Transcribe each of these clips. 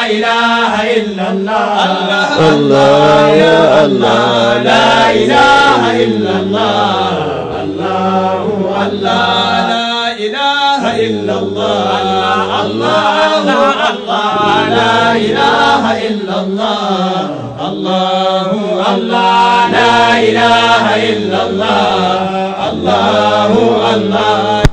إله إلا الله الله يا الله لا إله إلا الله الله الله لا إله إلا الله الله الله لا إله إلا الله الله الله لا إله إلا الله الله الله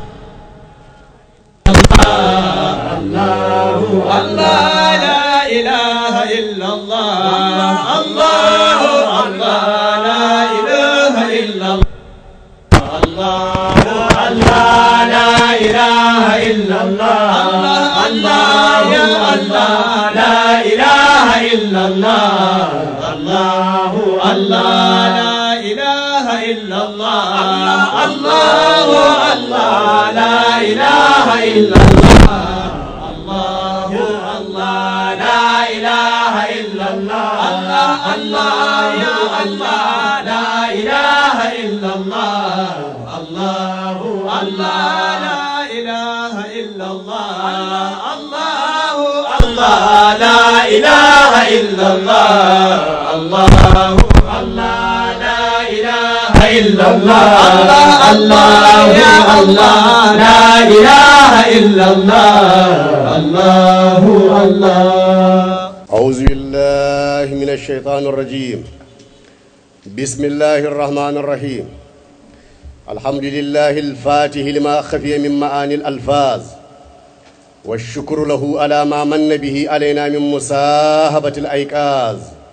الله الله لا إله إلا الله الله الله لا إله إلا الله الله الله لا إله إلا الله الله الله لا إله إلا الله الله الله لا إله إلا الله الله الله لا إله إلا الله الله الله لا إله إلا الله الله يا الله لا إله إلا الله الله الله لا إله إلا الله الله الله لا إله إلا الله الله الله لا إله إلا الله الله يا الله لا إله إلا الله الله الله أعوذ بالله من الشيطان الرجيم بسم الله الرحمن الرحيم الحمد لله الفاتح لما خفي من معاني الألفاظ والشكر له على ما من به علينا من مساهبة الأيقاظ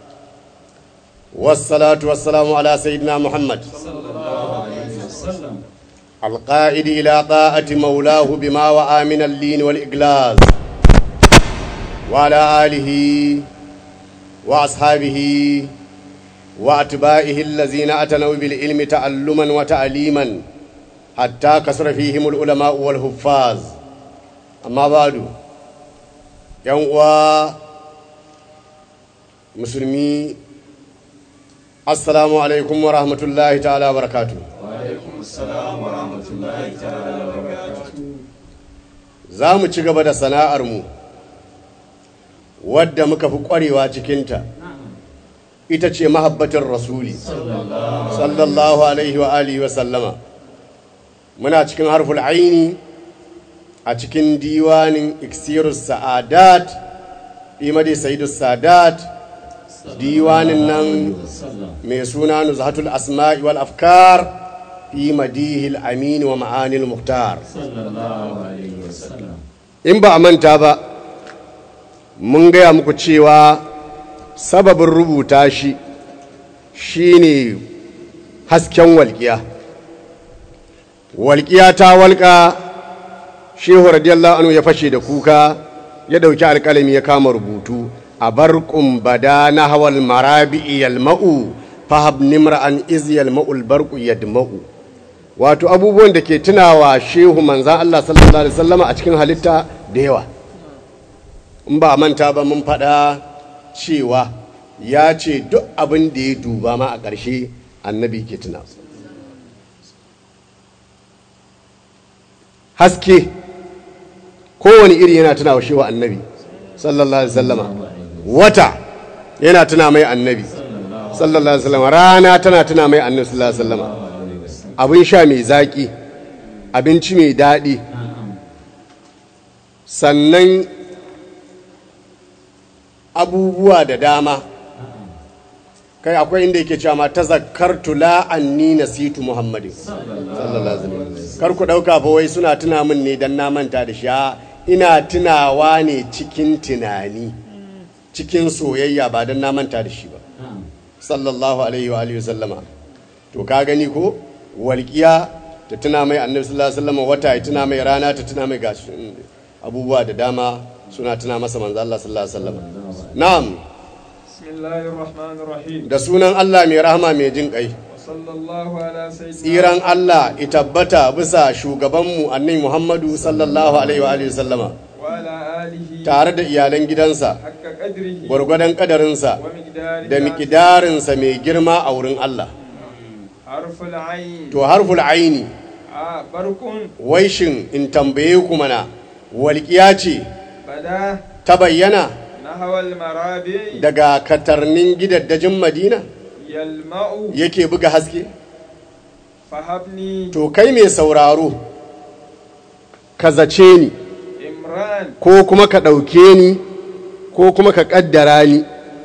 والصلاة والسلام على سيدنا محمد القائد إلى طاعة مولاه بما وعى من اللين والإقلاز وعلى آله وأصحابه وأتباعه الذين أتنوا بالعلم تعلما وتعليما حتى كسر فيهم العلماء والحفاظ أما بعد يوم مسلمي السلام عليكم ورحمة الله تعالى وبركاته za mu ci gaba da sana'armu wadda muka fi ƙwarewa cikinta ita ce mahabbatin rasuli sallallahu alaihi wa alihi wa sallama muna cikin harful aini a cikin diwanin iksirus sa'adat imadi sayyidus sadat diwanin nan mai suna nuzhatul asma'i wal afkar fi madihil amin wa ma'anil muhtar in ba a manta ba mun gaya muku cewa sababin rubuta shi shine hasken walƙiya walƙiya ta walƙa shehu radiyallahu anhu ya fashe da kuka ya ɗauki alƙalami ya kama rubutu a barƙun bada na hawal marabi'i yalma'u fahab nimra'an iz yalma'ul barƙu yadma'u wato abubuwan da ke tunawa shehu manzan Allah sallallahu alaihi wasallama a cikin halitta da yawa in ba manta ba mun faɗa cewa ya ce duk abin da ya duba ma a ƙarshe annabi ke tuna haske kowane iri yana tuna wa shewa annabi sallallahu alaihi wasallama wata yana tuna mai annabi sallallahu alaihi wasallama rana tana tuna mai annabi sallallahu alaihi wasallama abin sha mai zaƙi abinci mai daɗi sannan abubuwa da dama kai akwai inda yake cewa ma tazakkartu la anni nasitu muhammadin sallallahu alaihi wasallam kar ku dauka fa wai suna tuna min ne dan na manta da shi ina tunawa ne cikin tunani cikin soyayya ba dan na manta da shi ba sallallahu alaihi wa alihi wasallama to ka gani ko walƙiya ta tuna mai annabi sallallahu alaihi wasallam wata ya tuna mai rana ta tuna mai gashi abubuwa da dama suna tuna masa manzo Allah sallallahu alaihi wasallam na'am bismillahir rahmanir rahim da sunan Allah mai rahama mai jin kai sallallahu ala sayyidina tsiran Allah itabbata bisa shugabanmu annabi Muhammadu sallallahu alaihi wa alihi wasallama wa ala alihi tare da iyalan gidansa hakka qadrihi gwargwadon kadarinsa wa miqdari da miƙidarinsa mai girma a wurin Allah harful ayn to harful aini a barkun wai shin in tambaye ku mana walƙiya ce bada ta bayyana na نحو المرابع daga katarnin gidaddajin madina يلمع yake buga haske فهبني to kai mai sauraro ka zace ni إمران ko kuma ka ɗauke ni ko kuma ka ƙaddara ni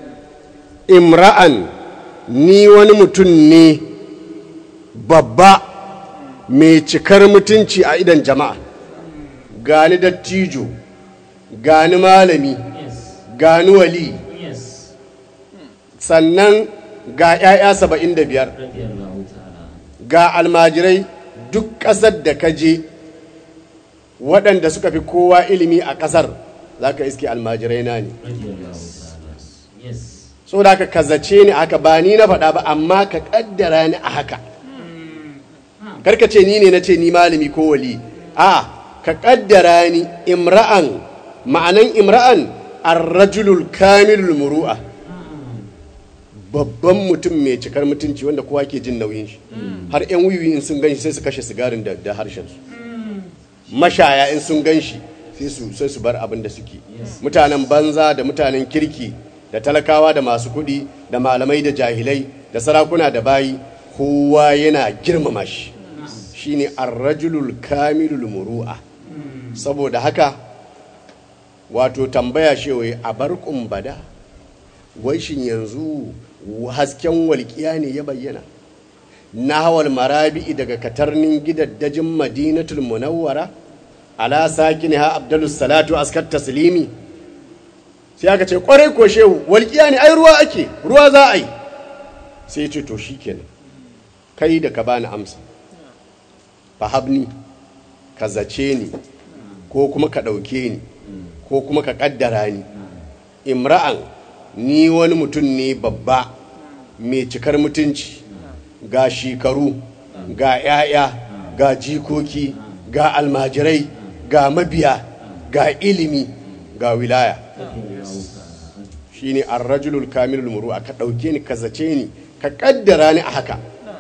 imra'an ni wani mutum ne babba mai cikar mutunci a idan jama'a gani dattijo gani malami Yes. gani wali Yes. sannan ga 'ya'ya saba'in da biyar Radiyallahu ta'ala. ga almajirai duk ƙasar da ka je waɗanda suka fi kowa ilimi a ƙasar za ka iske almajirai na ne Radiyallahu ta'ala. Yes. so da ka kazace ni haka ba ni na faɗa ba amma ka ƙaddara ni a haka karka ce ni ne na ce ni malami ko wali a ka ƙaddara ni imra'an ma'anan imra'an arrajulul kamilul muru'a babban mutum mai cikar mutunci wanda kowa ke jin nauyin shi har 'yan wiwi in sun gan shi sai su kashe sigarin da, da harshensu mashaya in sun gan shi sai su sai su bar abin da suke mutanen banza da mutanen kirki da talakawa da masu kuɗi da malamai da jahilai da sarakuna da bayi kowa yana girmama shi shine arrajulul kamilul muru'a saboda haka wato tambaya shewaye a bar bada wai shin yanzu hasken walƙiya ne ya bayyana nahawal marabi'i daga katarnin gidaddajin madinatul munawwara ala sakiniha abdulus salatu askar taslimi sai aka ce kwarai ko shehu walƙiya ne ai ruwa ake ruwa za a yi sai ce to shikenan kai da ka bani amsa fahabni ka zace ni ko kuma ka ɗauke ni ko kuma ka ƙaddara ni imra'an ni wani mutum ne babba mai cikar mutunci ga shekaru ga 'ya'ya ga jikoki ga almajirai ga mabiya ga ilimi ga wilaya shine arrajulul kamilul muru'a ka ɗauke ni ka zace ni ka ƙaddara ni a haka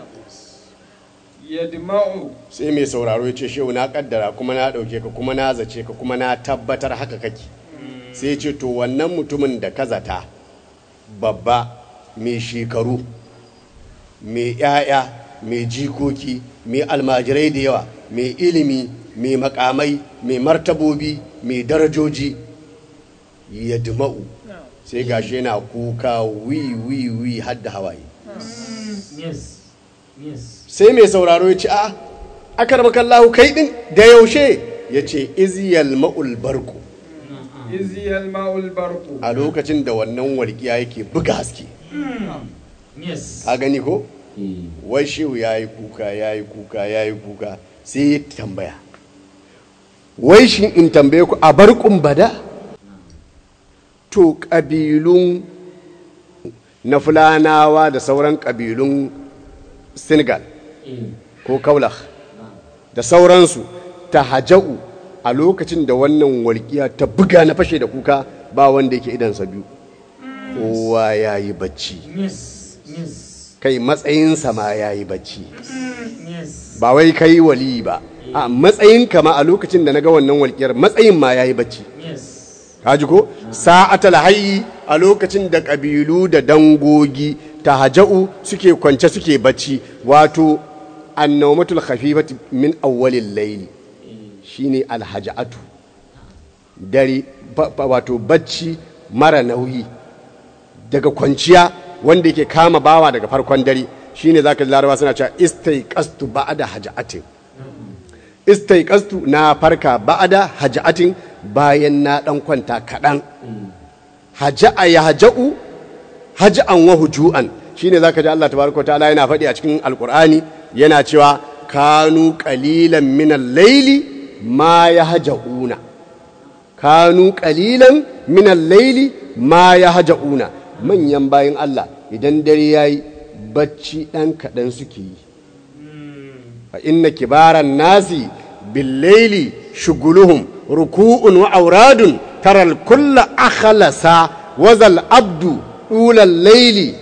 يدمع sai mai sauraro ya ce shehu na kaddara kuma na ɗauke ka kuma na zace ka kuma na tabbatar haka kake sai ya ce to wannan mutumin da ka zata babba mai shekaru mai 'ya'ya mai jikoki mai almajirai da yawa mai ilimi mai makamai mai martabobi mai darajoji ya duma'u sai gashi yana kuka wi wi wi hadda hawaye Yes. Yes. sai mai sauraro ya ce a akar makallahu kai din da yaushe ya ce iziyal ma'ul barku إذ يلمع البرق a lokacin da wannan walƙiya yake buga haske Yes. a gani ko Eh. wai shehu ya yi kuka ya yi kuka ya yi kuka sai ya tambaya wai shi in tambaye ku a barkun bada to ƙabilun na fulanawa da sauran ƙabilun senegal Eh. ko kaulah da sauransu ta haja'u a lokacin da wannan walƙiya ta buga na fashe da kuka ba wanda yake idansa biyu kowa ya yi bacci Yes. Yes. kai matsayinsa ma ya yi bacci Yes. ba wai kai wali ba a matsayin kama a lokacin da na ga wannan walƙiyar matsayin ma ya yi bacci Yes. kaji ko sa'atal hayyi a lokacin da ƙabilu da dangogi ta haja'u suke kwance suke bacci wato annawmatul khafifati min awwalil layli shine alhaja'atu dare ba- ba- wato bacci mara nauyi daga kwanciya wanda yake kama bawa daga farkon dare shine zaka ji larabawa suna cewa istaiqastu ba'da haja'atin istaiqastu na farka ba'da haja'atin bayan na dan kwanta kaɗan haja'a ya haja'u haja'an wa huju'an shine zaka ji Allah tabaraka ta'ala yana faɗi a cikin alqur'ani yana cewa kanu qalilan min al-layli ma yahja'una kanu qalilan min al-layli ma yahja'una manyan bayin Allah idan dare yayi bacci dan kaɗan suke yi fa inna kibaran nasi bil-layli shuguluhum ruku'un wa auradun taral kulla akhlasa wazal abdu ulal layli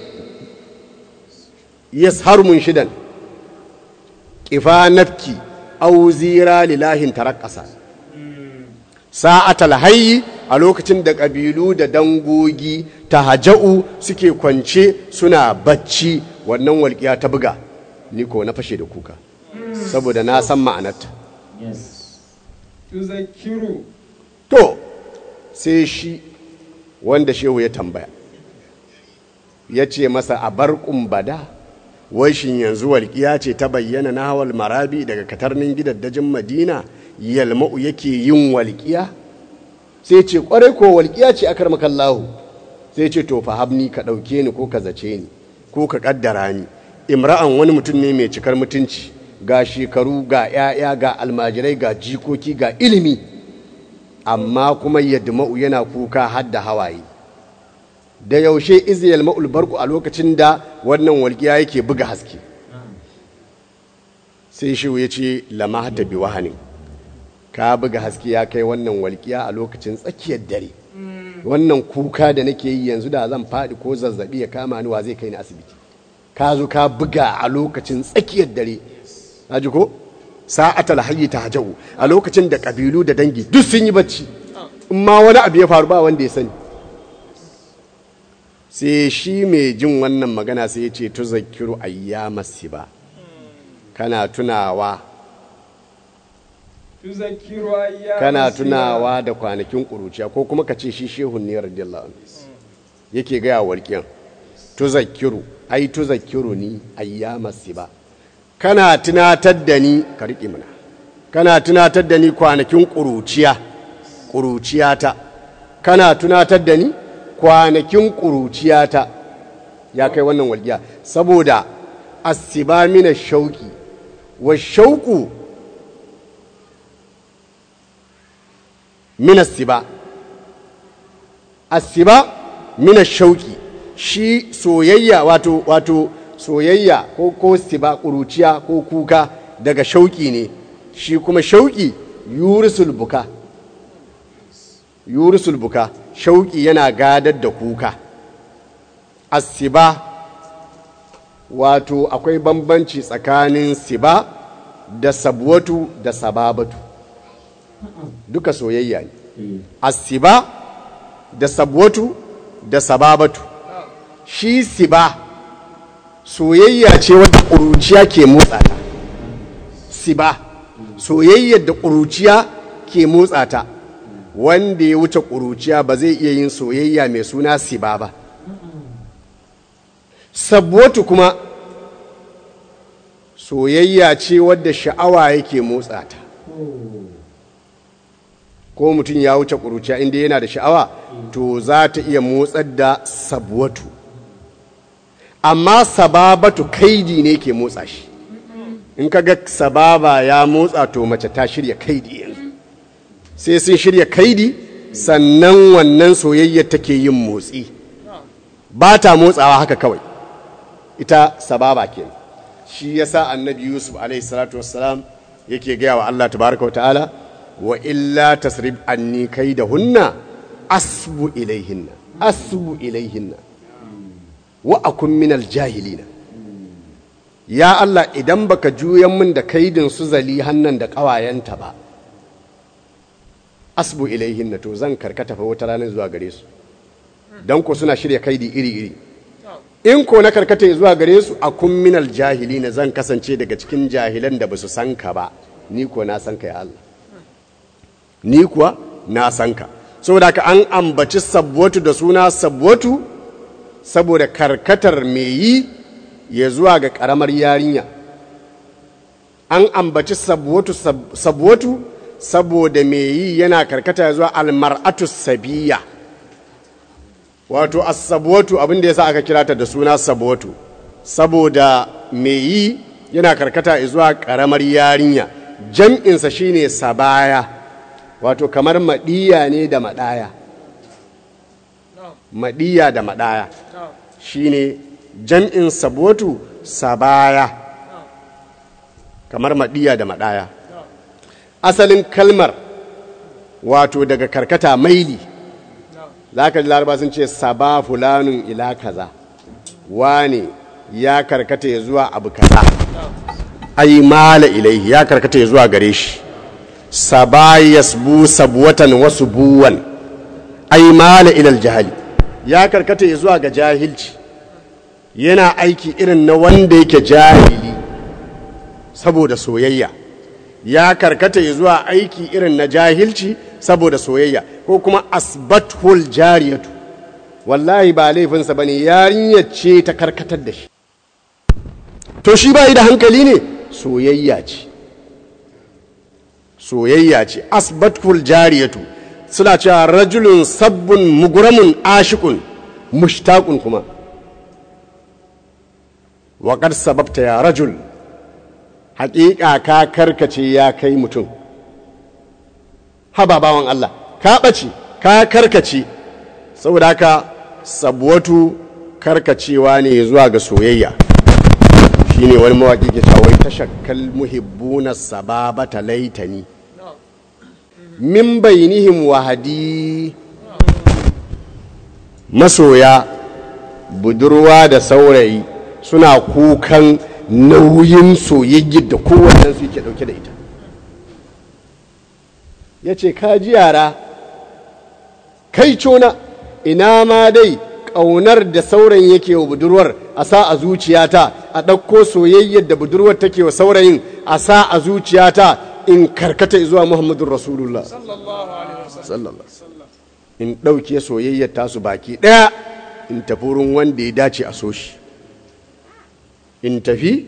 yasharu munshidan kifa nafki aw zira lilahin taraqqasa sa'atal hayyi a lokacin da ƙabilu da dangogi ta haja'u suke kwance suna bacci wannan walƙiya ta buga ni ko na fashe da kuka saboda na san ma'anarta yes تذكر to sai shi wanda shehu ya tambaya ya ce masa a bar bada wai shin yanzu walƙiya ce ta bayyana na hawal marabi daga katarnin gidaddajin madina yalma'u yake yin walƙiya sai ce ƙwarai ko walƙiya ce akar makallahu sai ce to fahabni ka ɗauke ni ko ka zace ni ko ka ƙaddara ni imra'an wani mutum ne mai cikar mutunci ga shekaru ga 'ya'ya ga almajirai ga jikoki ga ilimi amma kuma yadma'u yana kuka har da hawaye da yaushe iziyal ma'ul barku a lokacin da wannan walƙiya yake buga haske sai shi ya ce lama ta bi wahanin ka buga haske ya kai wannan walƙiya a lokacin tsakiyar dare wannan kuka da nake yi yanzu da zan faɗi ko zazzabi ya kama ni wa zai kai ni asibiti ka zo ka buga a lokacin tsakiyar dare ji ko sa'atal hayyi ta hajau a lokacin da kabilu da dangi duk sun yi bacci in ma wani abu ya faru ba wanda ya sani sai shi mai jin wannan magana sai ya ce tu zakiru ayyamasi ba kana tunawa تذكر أيام kana السبا. tunawa da kwanakin ƙuruciya ko kuma ka ce shi shehun ne radiyallahu anhu yake gaya walƙiyan tu zakiru ai tu zakiru ni ayyamasi ba kana tunatar da ni ka riƙe mana kana tunatar da ni kwanakin ƙuruciya ƙuruciyata kana tunatar da ni kwanakin ƙuruciyata ya kai wannan walƙiya saboda asiba mina shauƙi wa shauƙu mina siba asiba mina shauƙi shi soyayya wato wato soyayya ko ko siba ƙuruciya ko kuka daga shauƙi ne shi kuma shauƙi yurisul buka yurisul buka shauƙi yana gadar da kuka asiba wato akwai bambanci tsakanin siba da sabwatu da sababatu duka soyayya ne asiba da sabwatu da sababatu shi siba soyayya ce wadda ƙuruciya ke motsa ta siba soyayyar da ƙuruciya ke motsa ta wanda ya wuce ƙuruciya ba zai iya yin soyayya mai suna siba ba sabwatu kuma soyayya ce wadda sha'awa yake motsa ta ko mutum ya wuce ƙuruciya inda yana da sha'awa to za ta iya motsar da sabwatu amma sababatu kaidi ne ke motsa shi in ka ga sababa ya motsa to mace ta shirya kaidi yanzu sai sun shirya kaidi sannan wannan soyayya take yin motsi ba ta motsawa haka kawai ita sababa ke shi yasa annabi yusuf alaihi salatu wassalam yake gaya wa allah tabaraka wa ta'ala wa illa tasrib anni kaidahunna asbu ilaihinna asbu ilaihinna wa akun minal jahilina ya Allah idan baka juyan min da kaidin su zali hannan da ƙawayenta ba asbu ilaihinna to zan karkata fa wata ranar zuwa gare su dan ko suna shirya kaidi iri iri in ko na karkata zuwa gare su akun minal jahilina zan kasance daga cikin jahilan da basu san ka ba ni ko na san ka ya Allah ni kuwa na san ka saboda ka an ambaci sabwatu da suna sabwatu saboda karkatar mai yi ya zuwa ga ƙaramar yarinya an ambaci sabwatu sabwatu saboda mai yi yana karkata ya zuwa almar'atu sabiya wato as-sabwatu abin da yasa aka kira ta da suna sabwatu saboda mai yi yana karkata ya zuwa ƙaramar yarinya jam'insa shine sabaya wato kamar maɗiya ne da maɗaya maɗiya da maɗaya shine jam'in sabotu sabaya kamar maɗiya da maɗaya asalin kalmar wato daga karkata maili za ka ji laraba sun ce saba fulanin ila kaza wane ya karkata ya zuwa abu kaza ai mala ilaihi ya karkata ya zuwa gare shi saba yasbu sabwatan wasu buwan ai mala ilal jahali ya karkata ya zuwa ga jahilci yana aiki irin na wanda yake jahili saboda soyayya ya karkata ya zuwa aiki irin na jahilci saboda soyayya ko kuma asbathul jariyatu wallahi ba laifinsa bane yarinyar ce ta karkatar da shi to shi ba da hankali ne soyayya ce soyayya ce asbathul jariyatu suna cewa rajulun sabbin muguramun ashikun mushtaqun kuma waƙar sababta ya rajul haƙiƙa ka karkace ya kai mutum haba bawan Allah ka ɓace ka karkace saboda haka sabuwatu karkacewa ne zuwa ga soyayya shi ne wani mawaƙi ke cawai tashakkal muhibbuna sababata laitani min bainihim wahadi masoya budurwa da saurayi suna kukan nauyin soyayya da kowannen su yake dauke da ita ya ce kaji yara kai cona ina ma dai ƙaunar da saurayin yake wa budurwar a sa a zuciyata a ɗauko soyayyar da budurwar take wa saurayin a sa a zuciyata in karkata zuwa muhammadun rasulullah sallallahu in ɗauke soyayyar tasu baki ɗaya in tafi wurin wanda ya dace a so shi in tafi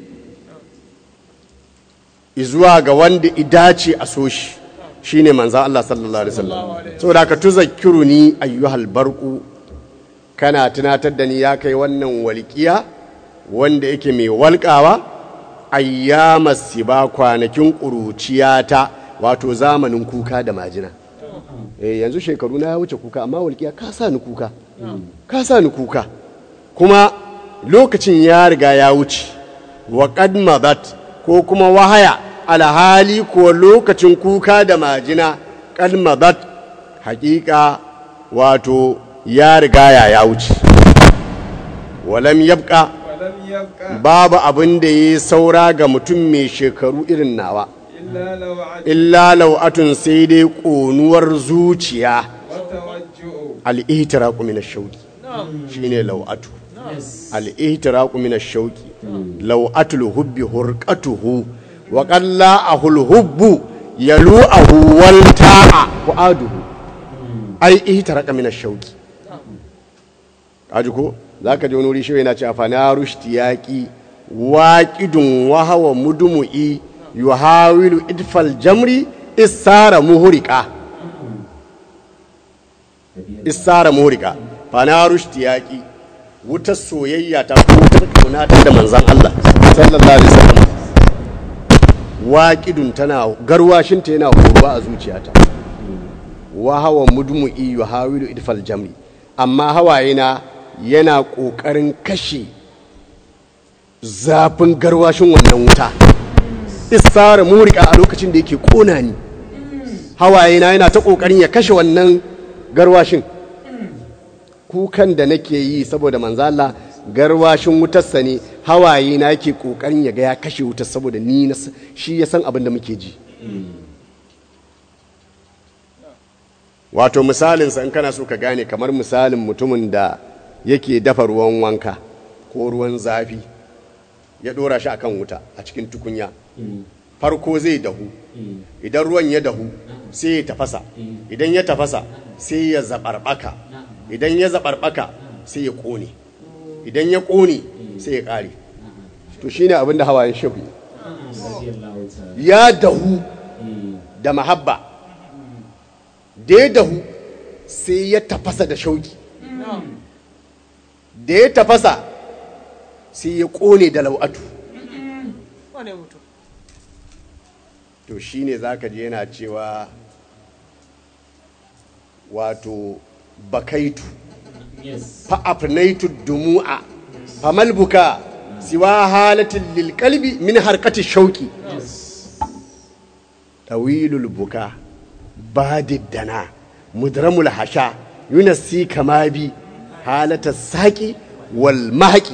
zuwa ga wanda ya dace a so shi shine manzan Allah sallallahu alaihi wasallam saboda ka tuzakkiru ni ayyuhal barku kana tunatar da ni ya kai wannan walƙiya wanda yake mai walƙawa ayyama siba kwanakin ƙuruciyata wato zamanin kuka da majina eh yanzu shekaru na ya wuce kuka amma walƙiya ka sa ni kuka ka sa ni kuka kuma lokacin ya riga ya wuce wa qad madat ko kuma wahaya alhali ko lokacin kuka da majina qad madat haƙiƙa wato ya riga ya ya wuce walam yabqa ولم يبقى babu abin da ya saura ga mutum mai shekaru irin nawa إلا لو عد illa lau'atun sai dai ƙonuwar zuciya وتوجع al'ihtiraku min ash-shauqi shine lau'atu al'ihtiraku min ash-shauqi lau'atul hubbi hurqatuhu wa qalla ahul hubbu yalu'ahu wal ta'a fu'aduhu ai ihtaraka min ash-shauqi kaji ko zaka je wani wuri shi yana cewa fa na rushtiyaqi waqidun wa hawa mudumu'i yuhawilu idfal jamri isara muhriqa isara muhriqa fa na rushtiyaqi wutar soyayya ta ko wutar kauna ta da manzon Allah sallallahu alaihi wasallam waqidun tana garwashinta yana horuwa a zuciyata wa hawa mudmu'i yuhawilu idfal jamri amma hawayena yana ƙoƙarin kashe zafin garwashin wannan wuta isara murika a lokacin da yake ƙona ni hawayena yana ta ƙoƙarin ya kashe wannan garwashin kukan da nake yi saboda manzala garwashin wutarsa ne hawaye na yake ƙoƙarin ya ga ya kashe wutar saboda ni na s- shi ya san abin da muke ji wato misalinsa in kana so ka gane kamar misalin mutumin da yake dafa ruwan wanka ko ruwan zafi ya dora shi akan wuta a cikin tukunya farko zai dahu idan ruwan ya dahu sai ya tafasa idan ya tafasa sai ya zaɓarɓaka idan ya zaɓarɓaka sai ya ƙone idan ya ƙone sai ya ƙare to shine abin da hawayen shehu ya dahu da mahabba da ya dahu sai ya tafasa da shauki da ya tafasa sai ya ƙone da lau'atu wane mutum to shi ne za ka je yana cewa wato bakaitu fa'afnaitu dumu'a famalbuka siwa halatin lilkalbi min harkati shauki tawilul buka badiddana mudramul hasha yunasi kama bi halatar saƙi wal mahaƙi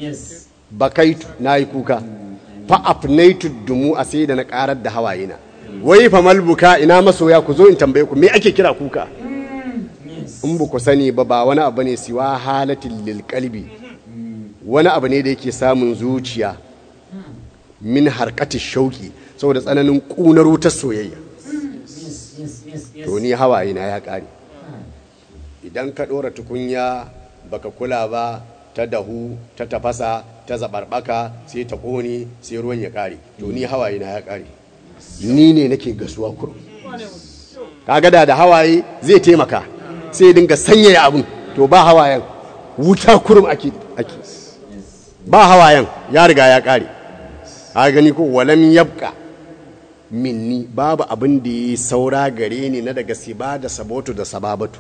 bakaitu na yi kuka fa'afnaitu dumu a sai da na ƙarar da hawayena wai fa malbuka ina masoya ku zo in tambaye ku me ake kira kuka yes in ba ku sani ba ba wani abu ne siwa halatin lil qalbi wani abu ne da yake samun zuciya min harkati shauki saboda tsananin kunar wutar soyayya yes yes yes yes to ni hawaye na ya kare idan ka ɗora tukunya baka kula ba ta dahu ta tafasa ta zabarbaka sai ta ƙone sai ruwan ya kare to ni hawaye na ya kare ni ne nake gasuwa kurum kaga da da hawaye zai taimaka sai ya dinga sanyaya abin to ba hawayen wuta kurum ake ake ba hawayen ya riga ya kare a gani ko walam yabka minni babu abin da ya saura gare ni na daga siba da sabotu da sababatu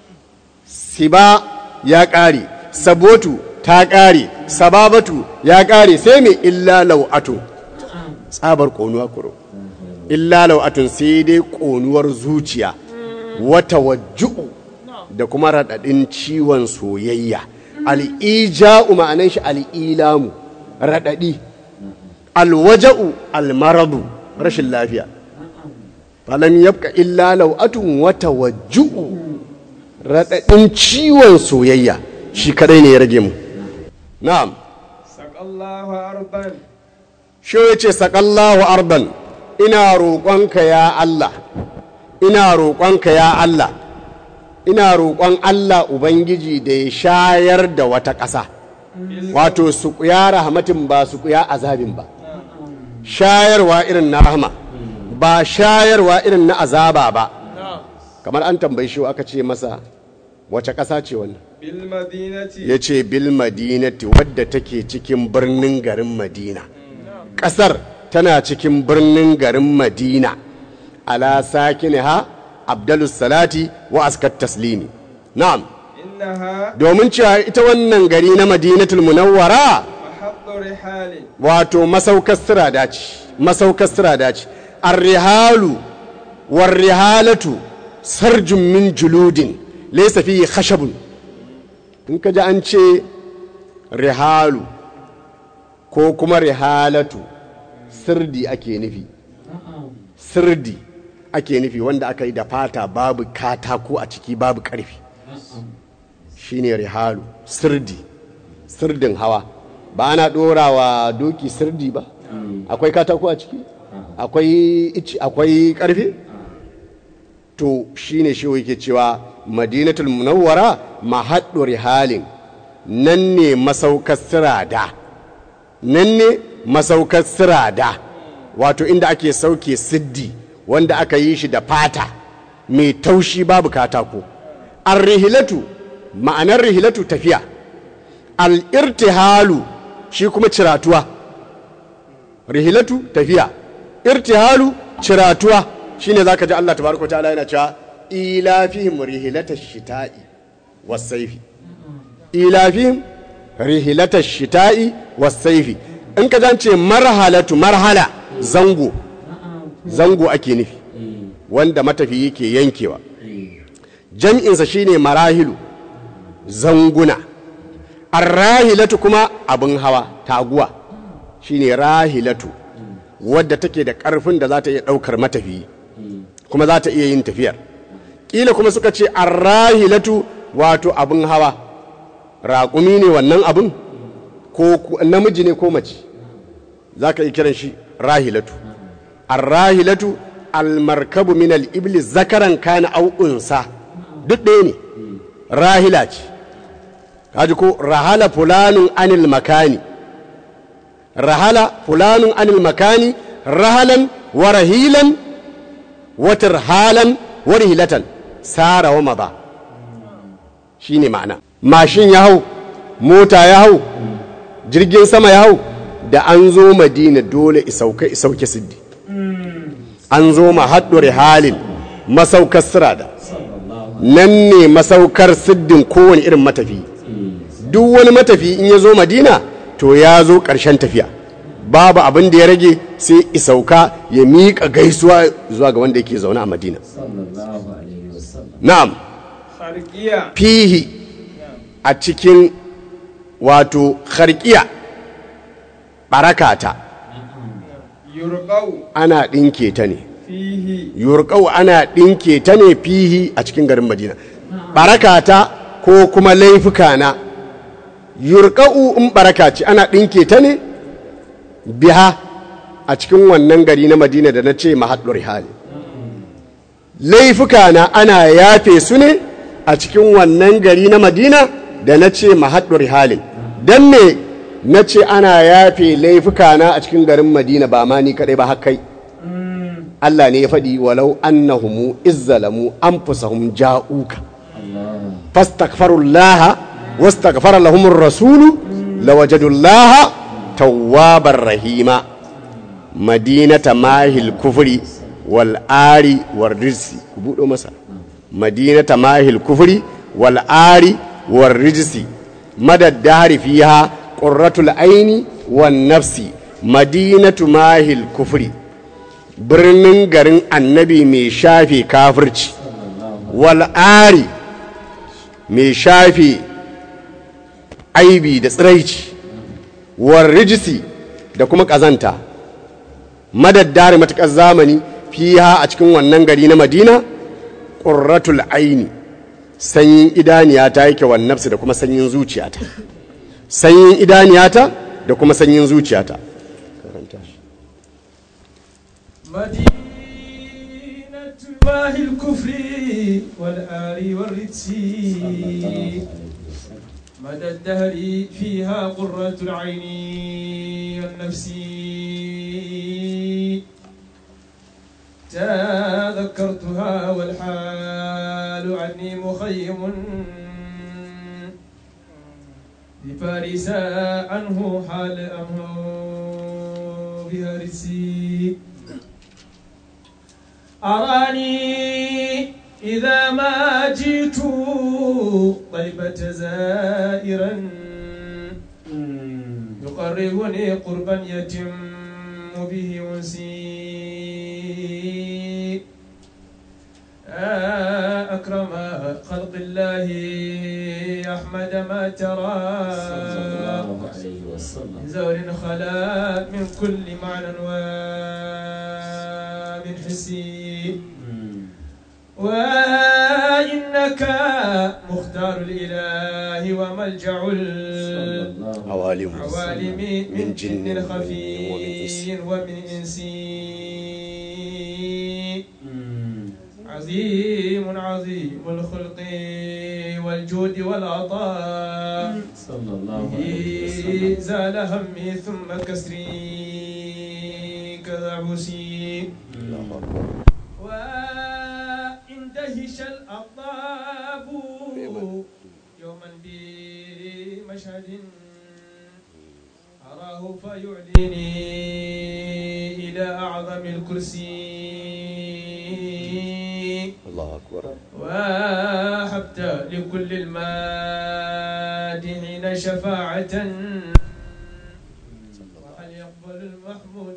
siba ya ƙare sabotu ta ƙare sababatu ya ƙare sai mai illa lau'atu tsabar ƙonuwa kuro illa lau'atun sai dai ƙonuwar zuciya wata wajju'u da kuma raɗaɗin ciwon soyayya al'ija'u ma'anan shi al'ilamu raɗaɗi alwaja'u almaradu rashin lafiya falam yabka illa lau'atun wata wajju'u raɗaɗin ciwon soyayya shi kadai ne ya rage mu na'am Saƙallahu arban. shi ya ce saƙallahu arban ina roƙonka ya Allah ina roƙonka ya Allah ina roƙon Allah Ubangiji da ya shayar da wata ƙasa wato su ƙuya rahmatin ba su ƙuya azabin ba shayarwa irin na rahama ba shayarwa irin na azaba ba kamar an tambayi shi aka ce masa wace ƙasa ce wannan Bil madinati. ya ce bil madinati wadda take cikin birnin garin madina ƙasar tana cikin birnin garin madina ala ha abdalus salati wa askat taslimi na'am Innaha domin cewa ita wannan gari na madinatul munawwara mahabbu rihalin. wato masaukar sirada ce masaukar sirada ce arrihalu warrihalatu sarjun min juludin laysa fihi khashabun in ka ji an ce rihalu ko kuma rihalatu sirdi ake nufi sirdi ake nufi wanda aka yi da fata babu katako a ciki babu karfi shine rihalu sirdi sirdin hawa ba ana ɗora wa doki sirdi ba akwai katako a ciki akwai ici akwai ƙarfi to shine shi yake cewa madinatul munawwara mahaddu rihalin nan ne masaukar sirada nan ne masaukar sirada wato inda ake sauke siddi wanda aka yi shi da fata mai taushi babu katako ar-rihilatu ma'anar rihilatu tafiya al-irtihalu shi kuma ciratuwa rihilatu tafiya irtihalu ciratuwa shine zaka ji Allah tabaraka ta'ala yana cewa ilafihim rihilatash shita'i was-sayfi ilafihim rihilatash shita'i was-sayfi in ka jance marhalatu marhala zango zango ake nufi wanda matafi yake yankewa jam'insa shine marahilu zanguna arrahilatu kuma abin hawa taguwa shine rahilatu wadda take da ƙarfin da za ta iya ɗaukar matafiyi kuma za ta iya yin tafiyar ƙila kuma suka ce arrahilatu wato abin hawa raƙumi ne wannan abin ko ku- namiji ne ko mace za ka yi kiran shi rahilatu arrahilatu almarkabu min al-ibli zakaran kana au unsa duk ɗaya ne rahila ce kaji ko rahala fulanun anil makani rahala fulanun anil makani rahalan wa rahilan wa tirhalan wa rihilatan sara wa maza shine ma'ana mashin ya hau mota ya hau jirgin sama ya hau da an zo madina dole isauka isauke siddi an zo ma haɗure halin masaukar sirada nan ne masaukar siddin kowane irin matafi duk wani matafi in ya zo madina to ya zo ƙarshen tafiya babu abin da ya rage sai isauka ya miƙa gaisuwa zuwa ga wanda yake zaune a madina sallallahu alaihi wasallam na'am Harkiya. fihi a cikin wato harkiya barakata Yurqau ana ɗinke ta ne fihi yurƙau ana ɗinke ta ne fihi a cikin garin madina barakata ko kuma laifuka na yurƙa'u in baraka ce ana ɗinke ta ne biha a cikin wannan gari na madina da na ce mahaɗur hali laifuka na ana yafe su ne a cikin wannan gari na madina da na ce mahaɗur halin don me na ce ana yafe laifuka na a cikin garin madina ba ma ni kaɗai ba hakai Allah ne ya faɗi walau annahumu izzalamu anfusahum ja'uka fastaghfirullaha wastaghfara lahumur rasulu lawajadullaha tawwabar rahima madinata mahil kufri wal ari war rijsi ku buɗo masa madinata mahil kufri wal ari war rijsi madad dari fiha qurratul aini wan nafsi madinatu mahil kufri birnin garin annabi mai shafe kafirci wal'ari mai shafe aibi da tsiraici war rijisi da kuma ƙazanta madaddare matuƙar zamani fiha a cikin wannan gari na madina ƙurratul aini sanyin idaniyata yake wannafsu da kuma sanyin zuciyata sanyin idaniyata da kuma sanyin zuciyata مدينة الله الكفر والآل والرجس مدى الدهر فيها قرة العين والنفس تذكرتها والحال عني مخيم بفارس عنه حال أمه بهرسي أراني إذا ما جئت طيبة زائرا يقربني قربا يتم به أنسي أكرم خلق الله أحمد ما ترى من زور خلا من كل معنى ومن حسي وإنك مختار الإله وملجأ عوالم العوالم من جن خفي ومن إنس عظيم عظيم الخلق والجود والعطاء صلى الله به عليه وسلم زال همي ثم كسري كذا عبسي وإن دهش الأطاب يوما بمشهد أراه فيعليني إلى أعظم الكرسي الله أكبر وهبت لكل المادحين شفاعة وهل يقبل المحمود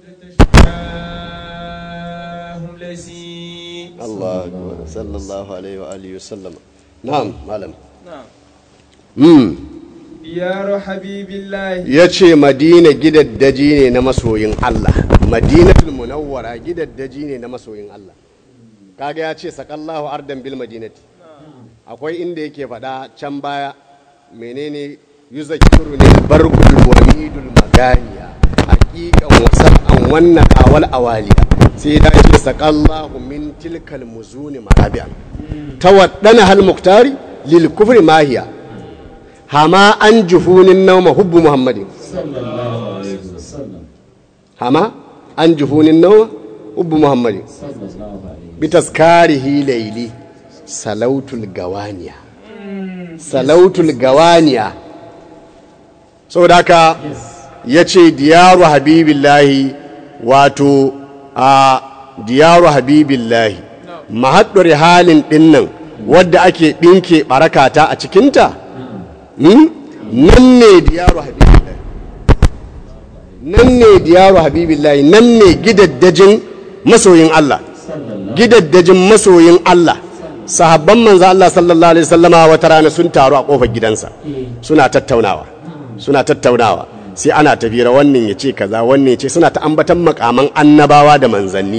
تشفاهم ليسي الله أكبر صلى الله عليه وآله وسلم نعم معلم نعم mm. ديار حبيب الله ya ce madina gidaddaji ne na masoyin Allah madinatul munawwara gidaddaji ne na masoyin Allah kaga ya ce sakallahu ardan bil madinati akwai inda yake faɗa can baya menene yuzakiru ne barkul wamidul maganiya haqiqan wasa'an wannan awal awaliya sai da ce sakallahu min tilkal muzuni marabi'an tawaddana hal muktari lil kufri mahiya hama an jufunin nauma hubbu muhammadin صلى الله عليه وسلم hama an jufunin nauma hubbu muhammadin صلى الله عليه bitaskarihi laili salautul gawaniya salautul gawaniya saboda haka ya ce diyaru habibillahi wato a diyaru habibillahi mahaɗar halin ɗinnan wadda ake ɗinke ɓarakata a cikinta Hmm? nan ne diyaru habibillahi nan ne diyaru habibillahi nan ne gidaddajin masoyin Allah gidaddajin masoyin Allah sahabban manzo Allah sallallahu alaihi wasallama wata rana sun taru a kofar gidansa suna tattaunawa suna tattaunawa sai ana tafira wannan ya ce kaza wannan ya ce suna ta ambatan makaman annabawa da manzanni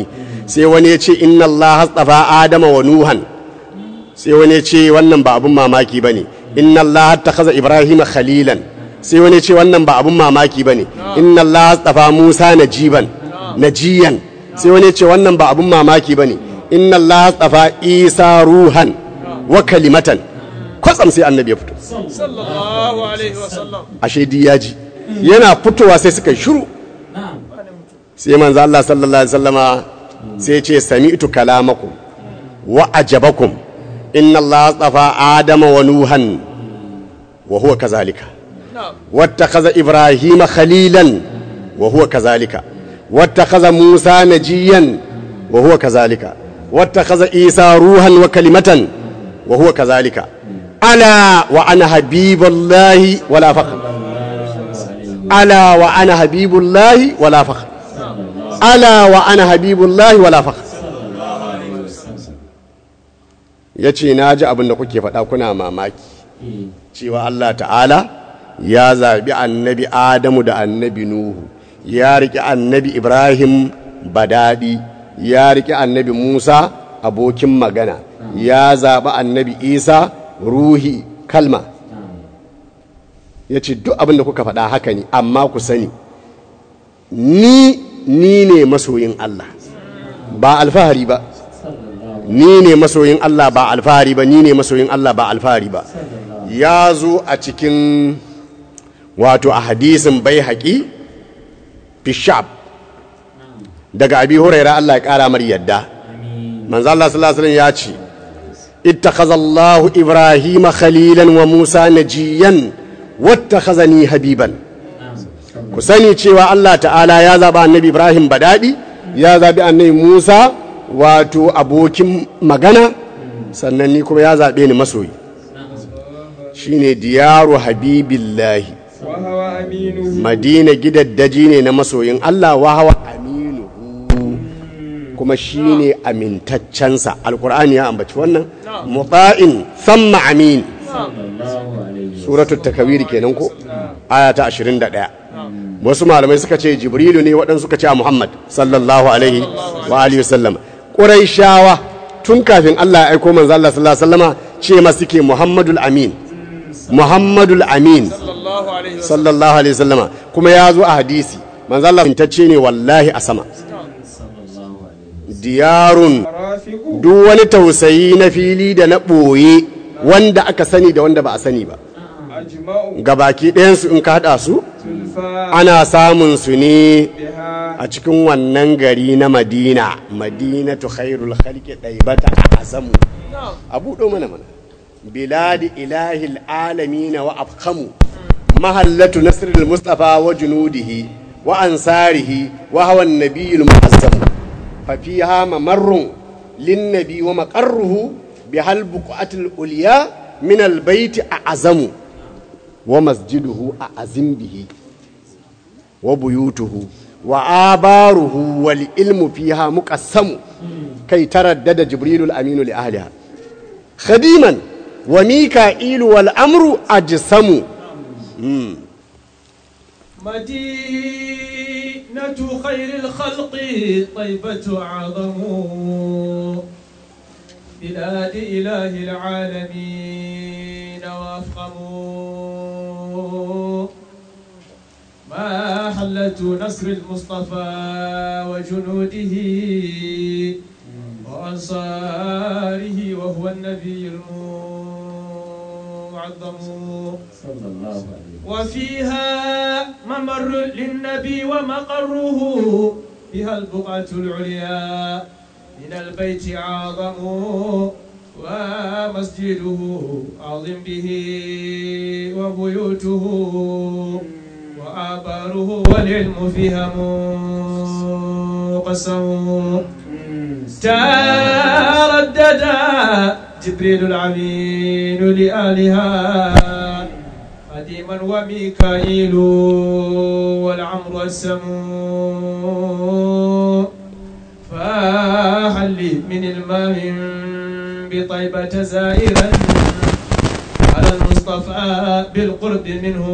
sai wani ya ce inna Allah hastafa Adama wa Nuhan sai wani ya ce wannan ba abun mamaki bane inna Allah kaza Ibrahim khalilan sai wani ya ce wannan ba abun mamaki bane inna Allah hastafa Musa najiban najiyan sai wani ya ce wannan ba abun mamaki bane inna Allah hastafa Isa ruhan wa kalimatan kwatsam sai annabi ya fito sallallahu alaihi wasallam ashe di ya ji yana fitowa sai suka yi shiru na'am sai manzo Allah sallallahu alaihi wasallama sai ce sami'tu kalamakum wa ajabakum inna Allah astafa adama wa nuhan wa huwa kazalika na'am wattakhadha ibrahima khalilan wa huwa kazalika wattakhadha musa najiyan wa huwa kazalika wattakhadha isa ruhan wa kalimatan wa huwa kazalika ala wa ana habibullahi wala faqr ala wa ana habibullahi wala faqr ala wa ana habibullahi wala fakhr ya ce na ji abin da kuke faɗa kuna mamaki eh cewa Allah ta'ala ya zaɓi annabi Adamu da annabi Nuhu ya riƙe annabi Ibrahim badadi ya riƙe annabi Musa abokin magana ya zaɓi annabi Isa ruhi kalma ya ce duk abin da kuka faɗa haka ne amma ku sani ni ni ne masoyin Allah ba alfahari ba ni ne masoyin Allah ba alfahari ba ni ne masoyin Allah ba alfahari ba ya zo a cikin wato a hadisin bai haƙi fishab daga abi huraira Allah ya ƙara mar yadda manzo Allah sallallahu alaihi wasallam ya ce ittakhazallahu ibrahima khalilan wa musa najiyan wattakhazani habiban ku sani cewa Allah ta'ala ya zaɓi annabi Ibrahim badadi ya zaɓi annabi Musa wato abokin magana sannan ni kuma ya zaɓe ni masoyi shine diyaru habibillahi وهو أمينه madina gidaddaji ne na masoyin Allah wa hawa aminu kuma shine amintaccensa alkur'ani ya ambaci wannan muta'in thamma amin sallallahu alaihi suratul takawiri kenan ko aya ta 21 wasu malamai suka ce jibrilu ne waɗansu suka ce a muhammad sallallahu alaihi wa alihi wasallam quraishawa tun kafin Allah ya aiko manzo Allah sallallahu alaihi wasallama ce ma suke muhammadul amin muhammadul amin صلى الله عليه وسلم sallallahu alaihi wasallama kuma ya zo a hadisi manzo Allah intacce ne wallahi a sama sallallahu alaihi diyarun رافق duk wani tausayi na fili da na ɓoye wanda aka sani da wanda ba a sani ba أجمع gabaki ɗayansu in ka haɗa su تلفى ana samun su ne بها a cikin wannan gari na madina madinatu khairul khalqi daibata a azamu نعم a buɗo mana mana biladi ilahil alamina wa afkamu mahallatu nasrul mustafa wa junudihi wa ansarihi wa hawan nabiyil mu'azzam fa fiha mamarrun lin nabi wa maqarruhu bihal buqatil ulya min al baiti a azamu wa masjiduhu a azim bihi wa buyutuhu wa abaruhu wal ilmu fiha muqassamu kai taraddada jibrilul aminu li ahliha khadiman wa mika'ilu wal amru ajsamu مدينة خير الخلق طيبة أعظم بلاد إله العالمين وأفخم محلة نصر المصطفى وجنوده وأنصاره وهو النبي المعظم sallallahu alaihi وفيها ممر للنبي ومقره بها البقعة العليا من البيت أعظم ومسجده عظم به وبيوته وآباره والعلم فيها مقسم تردد جبريل العمين لآلها قديما وميكائيل والعمر السمو فهل من الماء بطيبة زائرا على المصطفى بالقرب منه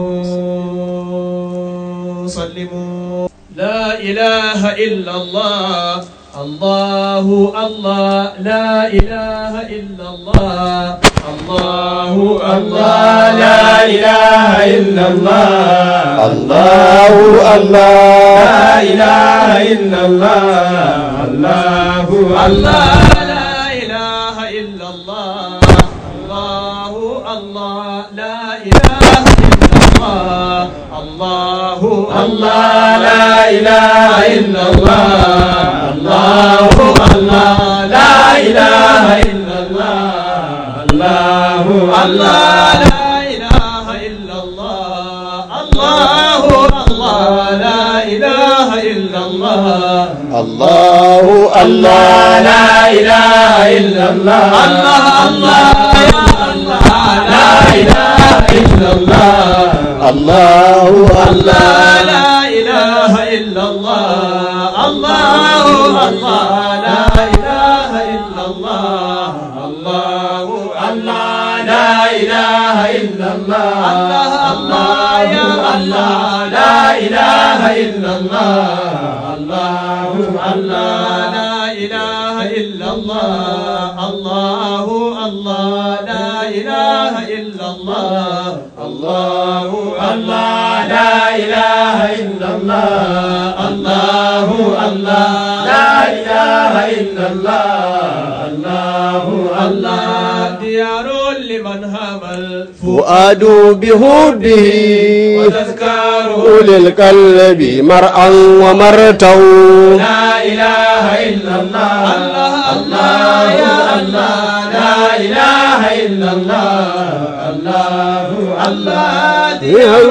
صلموا لا إله إلا الله الله الله لا إله إلا الله الله الله لا إله إلا الله الله الله لا إله إلا الله الله الله لا إله إلا الله الله الله لا إله إلا الله الله الله لا إله إلا الله الله الله لا إله إلا الله الله الله لا إله إلا الله الله الله لا إله إلا الله الله الله لا إله إلا الله الله الله يا الله لا إله إلا الله الله الله لا إله إلا الله الله الله لا إله إلا الله الله الله لا إله إلا الله الله الله يا الله لا إله إلا الله الله الله لا إله إلا الله الله الله لا إله إلا الله الله الله لا إله إلا الله الله الله لا إله إلا الله الله الله ديار لمن هم الفؤاد فؤاد بهوده وتذكار أولي القلب مرعا ومرتا لا إله إلا الله الله الله يا الله لا إله إلا الله الله الله ديار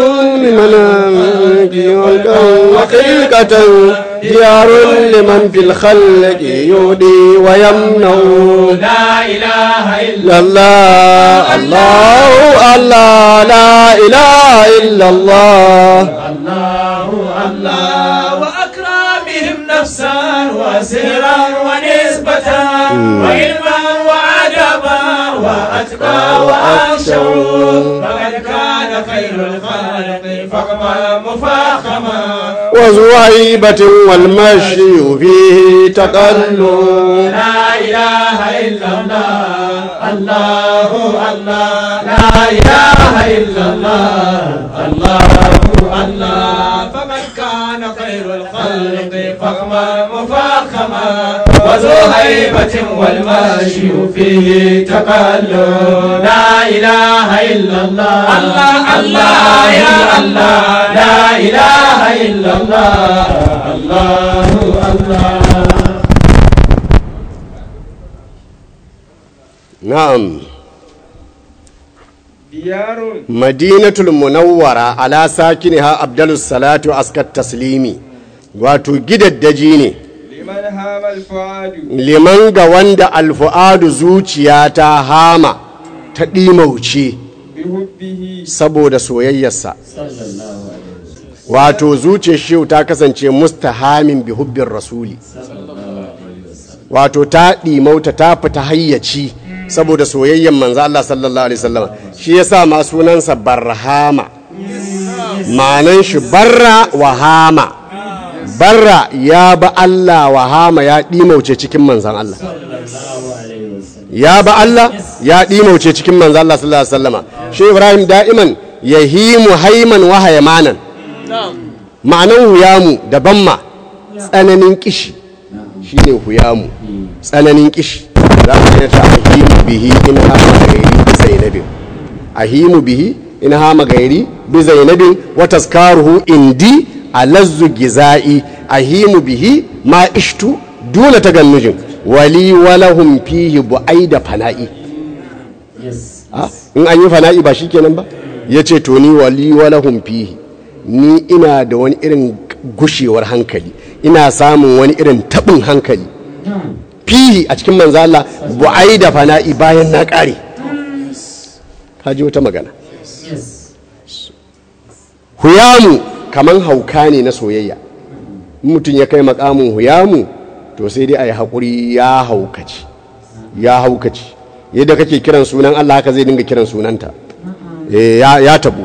لمن في والكون وخلقة ديار لمن في الخلق يودي ويمنع لا إله إلا الله الله الله لا إله إلا الله الله الله وأكرامهم نفسا وسرا ونسبة وعلما وعجبا وأتقى وأخشوا فقد كان خير الخلق فخما مفاخما وزهيبة والمشي فيه تقلب لا إله إلا الله الله الله لا إله إلا الله الله الله فمن كان خير الخلق فخما مفاخما وذو هيبة والمشي فيه تقلب لا إله إلا الله الله الله يا الله لا إله إلا الله الله الله نعم ديار madinatul munawwara ala sakiniha abdalus salatu askat taslimi wato gidaddaji ne liman hamal fuadu liman ga wanda alfu'adu zuciya ta hama ta ɗimauce bihubbihi saboda soyayyarsa wato zuciyar shehu ta kasance mustahamin bi hubbin rasuli wato ta ɗimauta ta fita hayyaci saboda soyayyen manzo Allah sallallahu alaihi wasallam shi yasa ma sunansa barhama ma'anan shi barra wa hama barra ya ba Allah wa hama ya ɗimauce cikin manzan Allah ya ba Allah ya ɗimauce cikin manzan Allah sallallahu alaihi wasallama shi Ibrahim da'iman yahimu haiman wa haymanan ma'anan huyamu da bamma tsananin kishi shine huyamu tsananin kishi za mu ce ta ahimu bihi in hama gairi bi zainabin ahimu bihi in hama gairi bi zainabin wa tazkaruhu indi alazzu giza'i ahimu bihi ma ishtu duna tagannujin wali walahum fihi bu'aida fana'i Ah, in an yi fana'i ba shikenan ba yace to ni wali walahum fihi ni ina da wani irin gushewar hankali ina samun wani irin tabin hankali fihi a cikin manzo Allah bu'ai da fana'i bayan na kare kaji wata magana huyamu kaman hauka ne na soyayya in mutum ya kai makamin huyamu to sai dai a yi haƙuri ya haukaci ya haukaci yadda kake kiran sunan Allah haka zai dinga kiran sunanta Eh, ya, ya tabu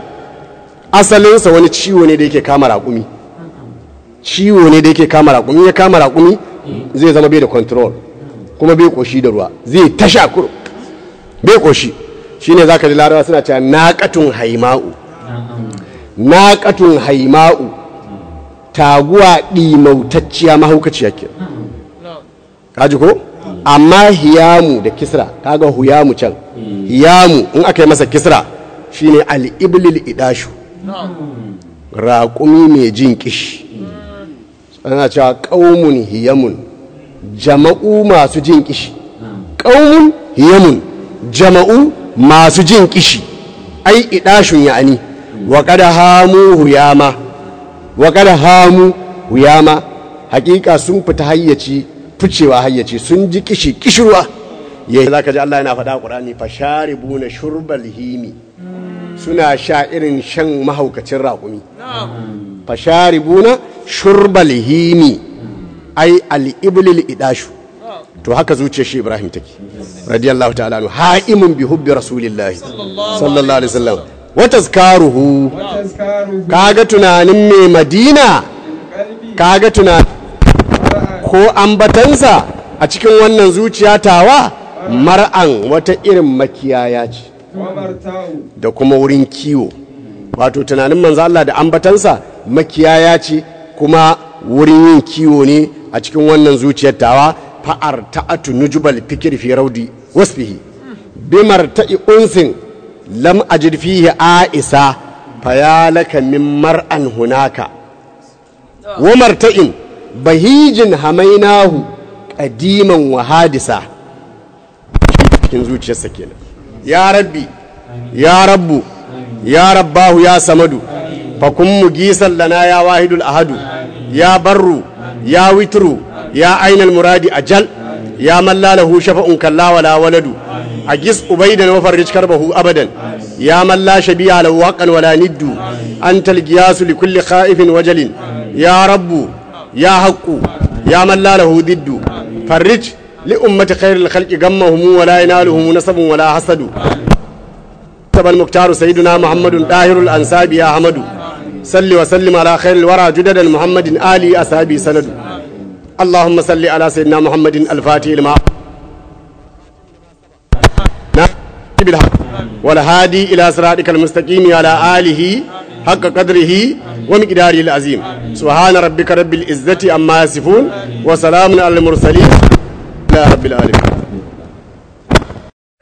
asalinsa wani ciwo ne da yake kama raƙumi ciwo ne da yake kama raƙumi ya kama raƙumi zai zama bai da control kuma bai koshi da ruwa zai tasha kuro bai koshi shine zaka ji larabawa suna cewa naqatun haima'u naqatun haima'u taguwa ɗimautacciya mahaukaciya ke kaji ko amma hiyamu da kisra kaga huyamu can hiyamu in aka yi masa kisra shine al-iblil idashu raƙumi mai jin kishi ana cewa ƙaumun hiyamun jama'u masu jin kishi ƙaumun hiyamun jama'u masu jin kishi ai idashun ya'ani wa kada hamu huyama wa kada hamu huyama hakika sun fita hayyaci ficewa hayyaci sun ji kishi kishirwa ya za ka ji Allah yana faɗa ƙurani fasharibu na shurbal himi suna sha irin shan mahaukacin raƙumi fasharibuna shurbal himi ai al-iblil idashu to haka zuciyar shi Ibrahim take radiyallahu ta'ala anhu ha'imun bi hubbi rasulillahi sallallahu alaihi wasallam wa tazkaruhu kaga tunanin mai Madina kaga tunanin ko ambatansa a cikin wannan zuciya tawa mar'an wata irin makiyaya ce da kuma wurin kiwo wato tunanin manzo Allah da ambatansa makiyaya ce kuma wurin yin kiwo ne a cikin wannan zuciyar tawa fa'ar ta'atu nujubal fikir fi raudi wasfihi bimar ta'i unsin lam ajid fihi aisa fayalaka min mar'an hunaka wa marta'in bahijin hamainahu qadiman wa hadisa cikin zuciyarsa kenan ya rabbi ya rabbu ya rabbahu ya samadu fakun mugisan lana ya wahidul ahadu ya barru ya witru ya ainal muradi ajal ya malla lahu shafa'un kalla wala waladu agis ubaidan wa farrij karbahu abadan ya malla shabiya lahu haqqan wala niddu antal giyasu li kulli khaifin wajalin ya rabbu ya haqqu ya malla lahu diddu farrij li ummati khairil khalqi gammahum wala yanaluhum nasabun wala hasadu كتب المختار سيدنا محمد طاهر الأنساب يا حمد صل وسلم على خير الورى جدد محمد آلي أصحابي سند اللهم صل على سيدنا محمد الفاتح لما بالحق والهادي إلى صراطك المستقيم على آله حق قدره ومقداره العظيم سبحان ربك رب العزة أما يصفون وسلام على المرسلين لا رب العالمين